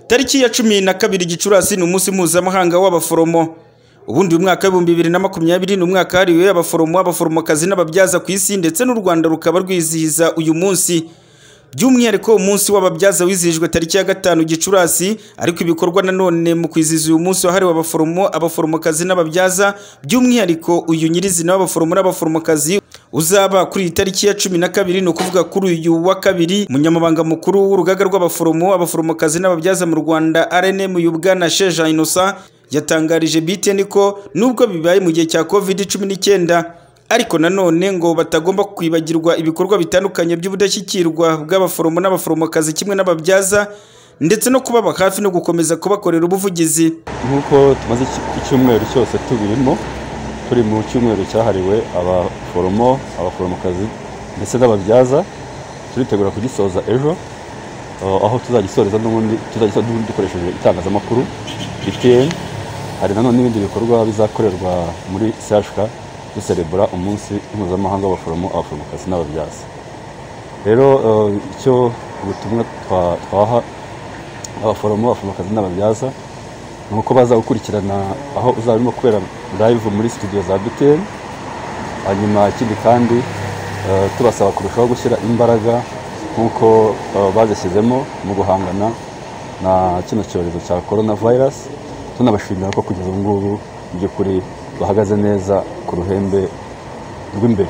Tariki ya cumi na kabiri Gicurasi ni umunsi mpuzamahanga w'abaforomo. Ubundi uyu mwaka w'ibihumbi bibiri na makumyabiri ni umwaka wahariwe abaforomo, abaforomokazi n'ababyaza ku isi ndetse n'u Rwanda rukaba rwizihiza uyu munsi. By'umwihariko umunsi w'ababyaza wizihijwe tariki ya gatanu Gicurasi, ariko ibikorwa nanone mu kwizihiza uyu munsi wahariwe abaforomo, abaforomokazi n'ababyaza, by'umwihariko uyu nyirizina w'abaforomo n'abaforomokazi uzaba kuri iyi tariki ya cumi na kabiri, ni ukuvuga kuri uyu wa kabiri, umunyamabanga mukuru w'urugaga rw'abaforomo, abaforomokazi n'ababyaza mu Rwanda RNM Yubwana Sheja Innocent yatangarije BTN ko nubwo bibaye mu gihe cya covid cumi n'icyenda ariko nanone ngo batagomba kwibagirwa ibikorwa bitandukanye by'ubudashyikirwa bw'abaforomo n'abaforomokazi kimwe n'ababyaza ndetse no kubaba hafi no gukomeza kubakorera ubuvugizi nk'uko tumaze icyumweru cyose tubirimo turi mu cyumweru cyahariwe abaforomo abaforomokazi ndetse n'ababyaza turitegura kugisoza ejo uh, aho tuzagisoreza n'ubundi tuzagisoza n'ubundi dukoresheje itangazamakuru BTN hari nanone n'ibindi bikorwa bizakorerwa muri CHK duserebura umunsi mpuzamahanga w'abaforomo abaforomokazi n'ababyaza rero uh, icyo ubutumwa twa- twaha abaforomo abaforomokazi n'ababyaza ni uko bazawukurikirana aho uzaba urimo kubera live muri studio za BTN hanyuma ikindi kandi eh, tubasaba kurushaho gushyira imbaraga nk'uko eh, bazishyizemo mu guhangana na kino cyorezo cya corona virus tunabashimira ko kugeza ubu ngubu mu by'ukuri bahagaze neza ku ruhembe rw'imbere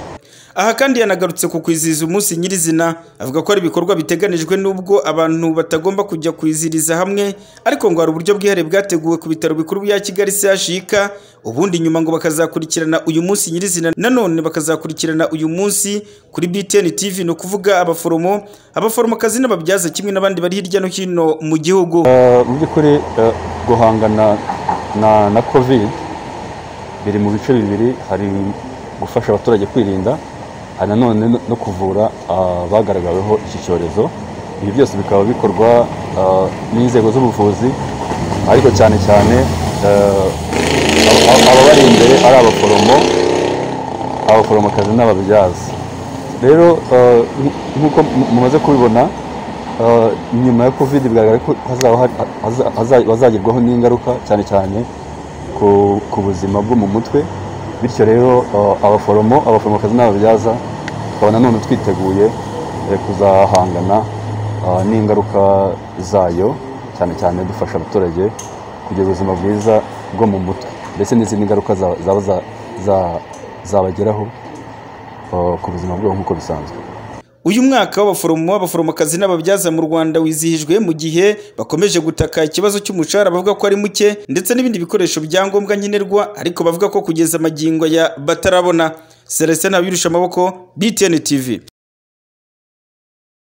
aha kandi yanagarutse ku kwizihiza umunsi nyirizina avuga ko hari ibikorwa biteganijwe n'ubwo abantu batagomba kujya kwizihiriza hamwe ariko ngo hari uburyo bwihariye bwateguwe ku bitaro bikuru bya kigali CHUK ubundi nyuma ngo bakazakurikirana uyu munsi nyirizina nanone bakazakurikirana uyu munsi kuri BTN TV ni ukuvuga abaforomo abaforomokazi n'ababyaza kimwe n'abandi bari hirya no hino mu gihugu Eh, mu by'ukuri eh, guhangana na na covid biri mu bice bibiri hari gufasha abaturage kwirinda hari nanone no- no kuvura abagaragaweho iki cyorezo ibi byose bikaba bikorwa eh, n'inzego z'ubuvuzi ariko cyane cyane eh, aba- aba- ababari imbere ari abaforomo abaforomokazi n'ababyaza rero eh, nk- nk'uko mu- mumaze kubibona eh, nyuma ya covid bigaragara ko hazaba hari- haza- haza- bazagerwaho n'ingaruka cyane cyane ku- ku buzima bwo mu mutwe bityo rero eh, abaforomo abaforomokazi n'ababyaza tukaba nanone twiteguye eh, kuzahangana eh, n'ingaruka zayo cyane cyane dufasha abaturage kugira ubuzima bwiza bwo mu mutwe ndetse n'izindi ngaruka za- zaba za- za- zabageraho eh, ku buzima bwabo nk'uko bisanzwe uyu mwaka w'abaforomo abaforomokazi n'ababyaza mu rwanda wizihijwe mu gihe bakomeje gutaka ikibazo cy'umushahara bavuga ko ari muke ndetse n'ibindi bikoresho byangombwa nkenerwa ariko bavuga ko kugeza amagingo aya batarabona celestin abirusha amaboko btn tv